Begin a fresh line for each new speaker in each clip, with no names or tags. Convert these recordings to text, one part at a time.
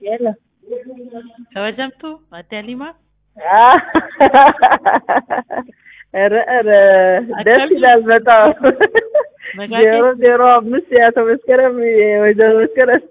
Hello.
kabajamtu Aadde Alimaa
ኧረ ኧረ ደስ ይላል በጣም
ነጋዴ?
ዜሮ ዜሮ አምስት የአቶ መስከረም የወይዘሮ መስከረም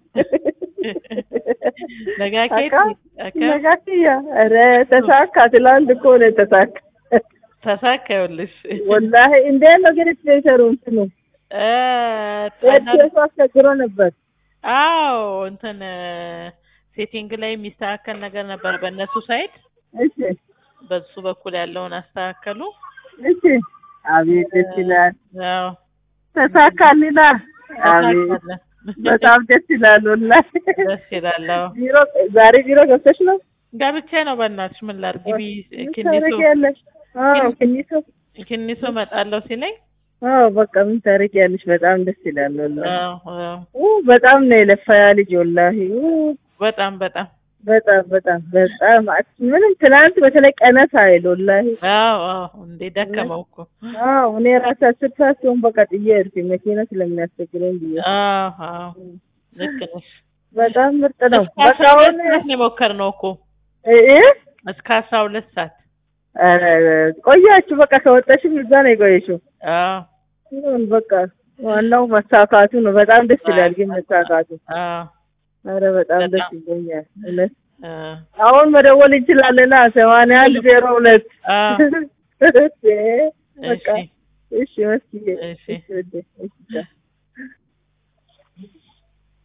ነጋኬት
አካ ነጋክያ ኧረ ተሳካ ትላንት እኮ ነው የተሳካ
ተሳካ ይኸውልሽ
ወላሂ እንዴት ነው ግን ስፔሰሩ እንትኑ
እ
ኤርቴሱ አስቸግሮ ነበር
አዎ እንትን ሴቲንግ ላይ የሚስተካከል ነገር ነበር በእነሱ ሳይድ
እሺ
በሱ በኩል ያለውን አስተካከሉ
እሺ አቤት ደስ ይላል
ያው
ተሳካልና አቤት
ተሳካለ
በጣም ደስ ይላል ወላሂ
ደስ ይላል አዎ
ቢሮ ዛሬ ቢሮ ገብተሽ ነው
ገብቼ ነው በእናትሽ ምን ላድርግ ግቢ ኪኒሶ
ታረጊያለሽ አዎ ኪኒሶ
ኪኒሶ እመጣለሁ ሲለኝ
አዎ በቃ ምን ታረጊያለሽ በጣም ደስ ይላል ወላሂ
አዎ አዎ
ኡ በጣም ነው የለፋ ያ ልጅ ወላሂ ኡ
በጣም በጣም
በጣም በጣም በጣም ምንም ትናንት በተለይ ቀነስ አይል ወላሂ
አዎ አዎ እንዴ ደከመው እኮ
አዎ እኔ ራሴ አስር ሰዓት ሲሆን በቃ ጥዬ ሄድኩኝ መኪና ስለሚያስቸግረኝ ብዬ
አዎ አዎ ልክ ነሽ
በጣም ምርጥ ነው
እስከ
በቃ
አስራ
አሁን
ሁለት ሰዓት ነው የሞከርነው እኮ
እ እ
እስከ አስራ ሁለት ሰዓት
ኧረ ቆያችሁ በቃ ከወጣሽም እዛ ነው የቆየሽው
አዎ
ይሁን በቃ ዋናው መሳካቱ ነው በጣም ደስ ይላል ግን መሳካቱ
አዎ
ኧረ በጣም ደስ
በጣም።
ይለኛል እውነት
አዎ
አሁን መደወል እንችላለና ሰማንያ አንድ ዜሮ ሁለት
አዎ
በቃ
እሺ
እሺ መስዬ
እሺ
እሺ ውዴ፣ እሺ